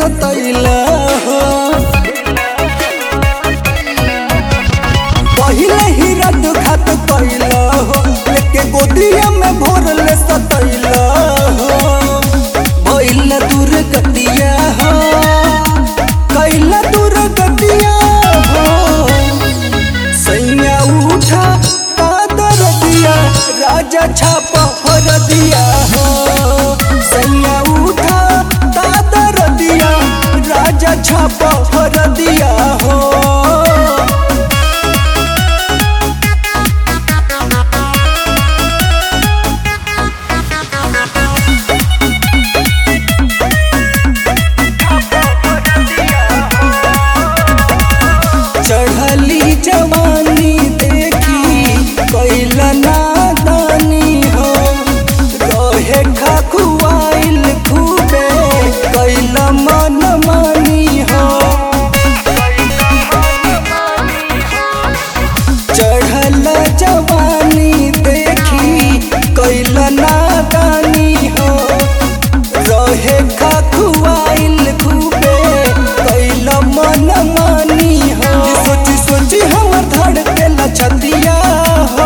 सतैला हो पहिले ही रात खात कैला हो लेके गोदिया में भोरले सतैला हो भइल दूर गतिया हो कैला दूर गतिया हो सैया उठा कादर दिया राजा छापा हर दिया हो सैया उठा कादर दिया राजा छापा हर दिया हो चढ़ली जवानी देखी कैला नादानी हो रहे खखुआइल खूबे कैला मन मानी हो चढ़ल जवानी देखी कैला नादानी हो रहे खखुआइल खूबे कैला मन मानी हो सोची सोची हमर धड़के लचतिया हो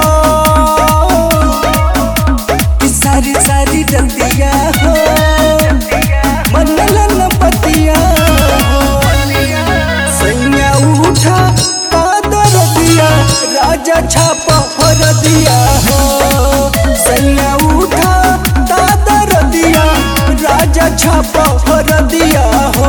कि सारी सारी जतिया हो मन लन पतिया हो सैया उठा कादर दिया राजा छापा हर दिया हो सैया उठा कादर दिया राजा छापा हर दिया हो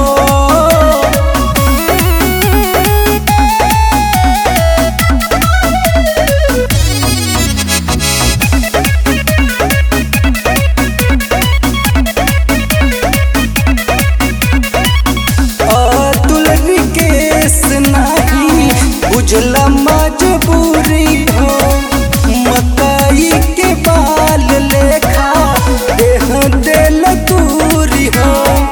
अतुल विकेश नाही बुझला मजबूरी हो मकई के बाल लेखा देह दिल दूरी हो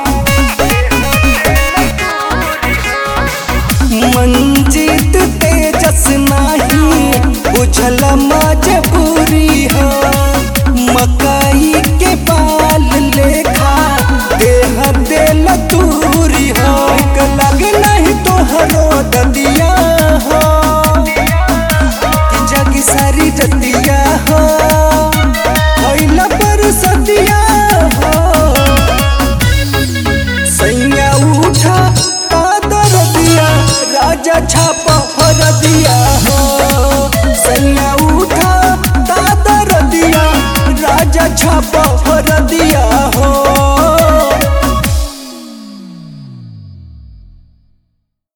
मंजित तेजस नाही बुझला मजबूरी हो मकई के बाल लेखा देह दिल दूरी हो लग नहीं तोहरो ददिया हो कि जगी सारी जतिया हो भइला पर सतिया हो सैया उठा कादर दिया राजा छापा हर दिया हो सैया उठा कादर दिया राजा छापा हर दिया